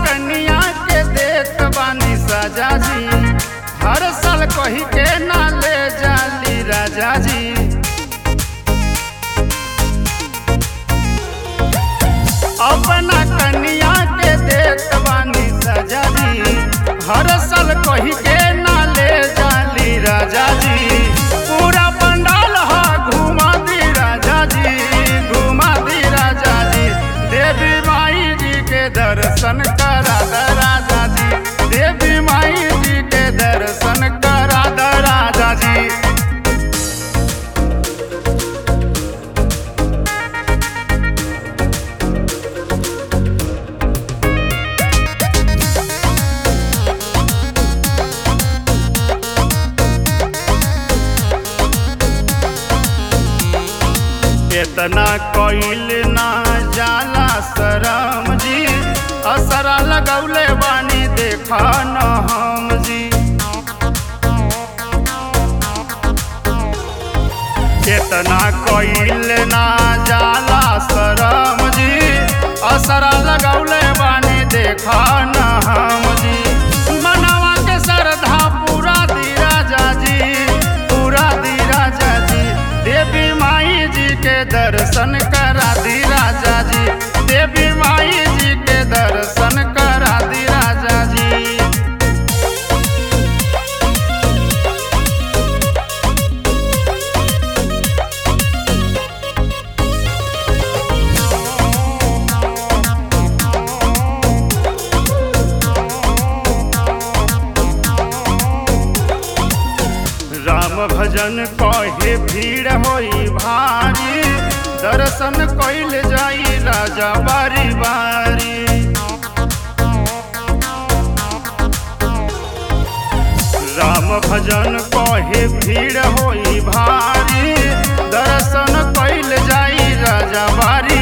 कन्या के देत बानी सजा जी हर साल कही के ना ले जाली राजा जी अपना कन्या के देत बानी सजा जी हर साल कही के ना ले जाली राजा जी पूरा पंडाल हा घुमा दी राजा जी घुमा दी राजा जी देवी माई जी के दर्शन करा द राजा जी देवी माई जी के दर्शन करा द राजा जी इतना कोइल ना जाला शरम जी असरा लगौले बानी देखा न हम जी इतना कोइल ना जाला शरम जी असरा लगौले बानी देखा न हम जी मनवा के श्रद्धा पूरा दी राजा जी पूरा दी राजा जी देवी माई जी के दर्शन करा दी राजा जी देवी माई जी के दर्शन करा दी राजा जी राम भजन कहे भीड़ होई भारी दर्शन कइल जाई राजा बारी बारी राम भजन कहे भीड़ होई भारी दर्शन कइल जाई राजा बारी